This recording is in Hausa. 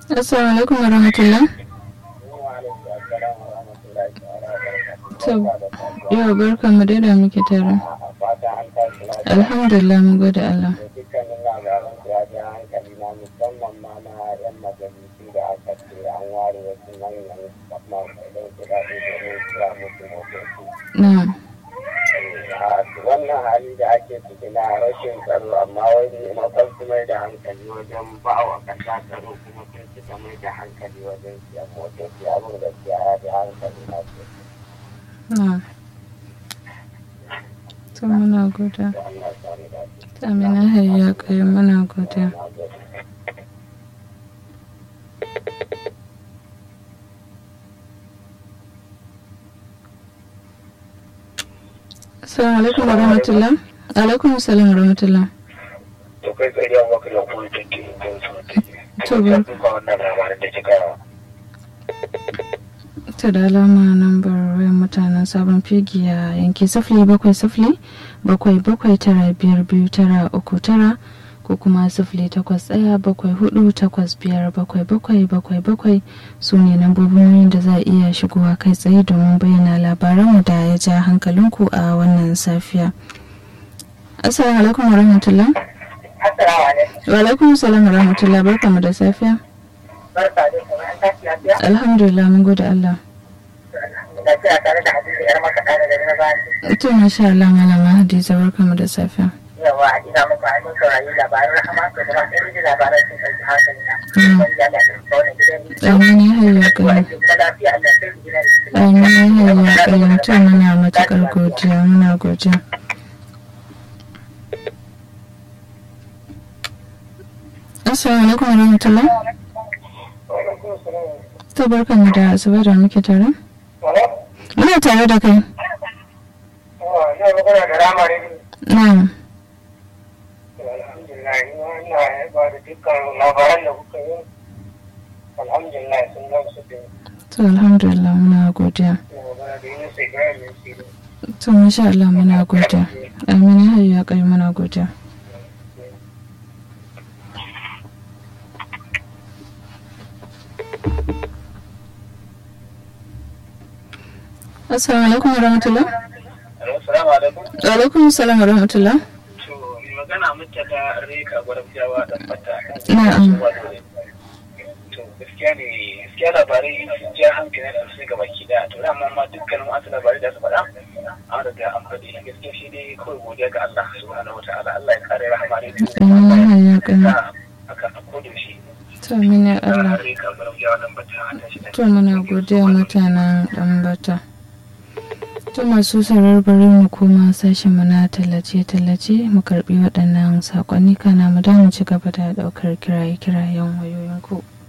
Assalamu alaikum wa rahmatullah. To, yau barka mu dai da muke tare. Alhamdulillah mun gode Allah. dukkanin labaran su ya ja hankali na musamman ma na yan majalisu da aka ce an ware wasu manyan makudan kudade domin siya musu motoci. Na'am. A wannan hali da ake ciki na rashin tsaro amma wani maimakon su mai da hankali wajen ba wa kasa tsaro kuma sun suka mai da hankali wajen siyan motoci abin gaskiya ya ji hankali na sosai. Na'am. To muna gode. Da Allah ya sani dace. Amina hayya kai muna gode. Na gode. Assalamu alaikum wa rahmatullah. Alaikum salam wa rahmatullah. to kai tsaye yan wakil da kuma take yin To, su ba- ta duka wannan labarin da kika Ta da alama nambar wayan mutanen sabon fegi a yanki sifili bakwai sifili bakwai bakwai tara biyar biyu tara uku tara ko kuma sifili takwas ɗaya bakwai hudu takwas biyar bakwai bakwai bakwai bakwai su ne lambobin da za a iya shigowa kai tsaye domin bayyana labaranmu da ya ja hankalinku a wannan safiya. Assalamu alaikum wa rahmatullah. Assalamu alaikum. Wa alaikum salam wa rahmatullah barkamu da safiya. Barka da kuma an tashi lafiya. Alhamdulillah mun gode Allah. Da kira tare da Hadiza yar maka tare da na bani. To masha Allah malama Hadiza barkamu da safiya. Yawa a ina muku an yi saurayi labarin rahama to kuma sai ji labaran sun ɗauki hankali na. Mm. Wani da Allah ya ɗauki wani gidan ni. Amin ya hayya Ko kai. ake kuma lafiya Allah sai su gidan ni. Amin ya hayya kai mutum muna matukar godiya muna godiya. Assalamu alaikum wa rahmatullah. To barkamu da asuba da muke tare. Muna tare da kai. Yau magana da rama ne. Na'am. Alhamdulillah, ina ba da dukkan labaran da kuka yi. Alhamdulillah sun gamsu da To alhamdulillah muna godiya. magana da yin sai gaya mai sirri. To masha Allah muna godiya. Amin ya hayya kai muna godiya. Assalamu alaikum wa rahmatullah. Assalamu alaikum. Wa alaikum salam wa rahmatullah. To, magana muke ta reka gwarfiyawa da fata. Na'am. To, gaskiya ne, gaskiya labarai sun ja hankali da su gaba ki da. To, dama ma dukkanin wasu labarai da su faɗa, an riga an faɗi. Gaskiya shi ne kawai godiya ga Allah subhanahu wa ta'ala. Allah ya kare rahama ne. Amin ya hayya kai. Aka a kodin shi. To amin ya Allah. Reka gwarfiyawa da fata. Ta shi da To muna godiya mutanen ɗanbata. To masu sarar bari mu koma sashen mu na tallace-tallace mu karbi waɗannan saƙonni kana mu da mu ci gaba da ɗaukar kiraye-kirayen wayoyinku.